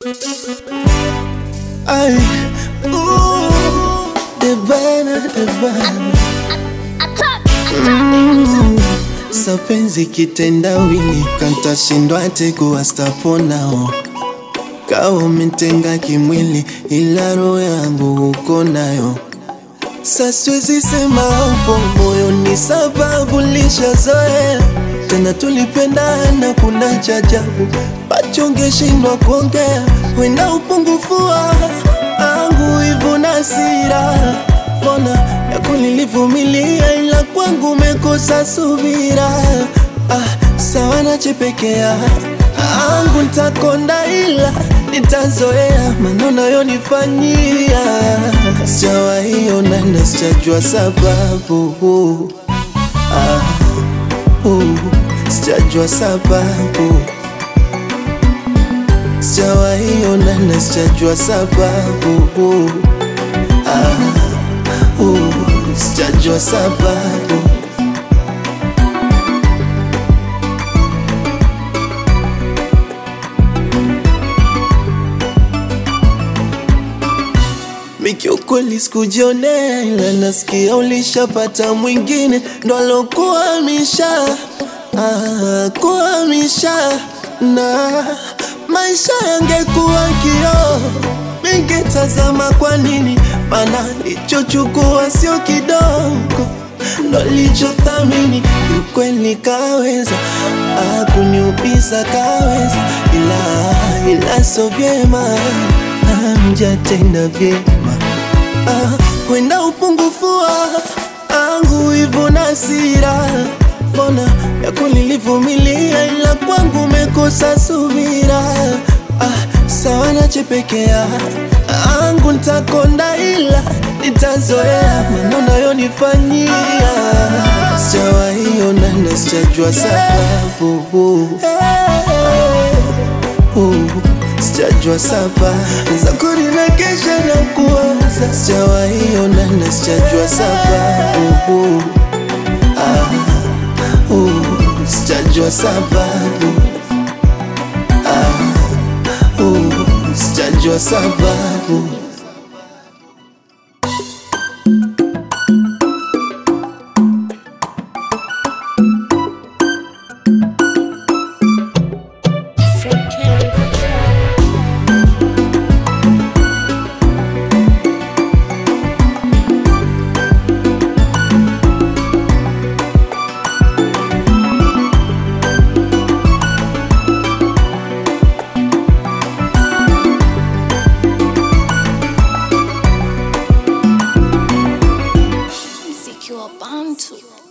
Ay, ooh, Debana, Debana. Mm, sapenzi kitendawili kantashindwa tekuwa staponao kawa umetenga kimwili ila roho yangu uko nayo saswezi sema upo moyoni sababu lishazoea tena tulipendana kuna chajabu pachongeshindwa kuongea wenda upungufu wa angu hivu na sira mbona yako nilivumilia ila kwangu mekosa subira ah, sawa nachepekea angu ntakonda ila nitazoea maneno yonifanyia sijawaiona na sijajua sababu ah, uh, sijajua sababu sijawaiona na sijajua sababu ah, uh, sijajua sababu Mikiukweli sikujionea, ila nasikia ulishapata mwingine ndo alokuhamisha ah, kuhamisha na maisha yangekuwa kioo, ningetazama kwa nini, mana lichochukua sio kidogo ndo lichothamini. Kiukweli kaweza ah, kuniumiza kaweza, ila ila so vyema hamjatenda vyema ah, wenda upungufu wa angu hivyo na hasira, mbona yako nilivumilia, ila kwangu mekosa subira ah, sawa nachepekea angu ntakonda, ila nitazoea maneno yonifanyia, sijawaiona na sijajua sababu uh, sijajua sababu za kurinakesha na kuwaza, sijawaiona na sijajua sababu ah, uh, sijajua sababu ah, uh, sijajua sababu Mziki wa Bantu.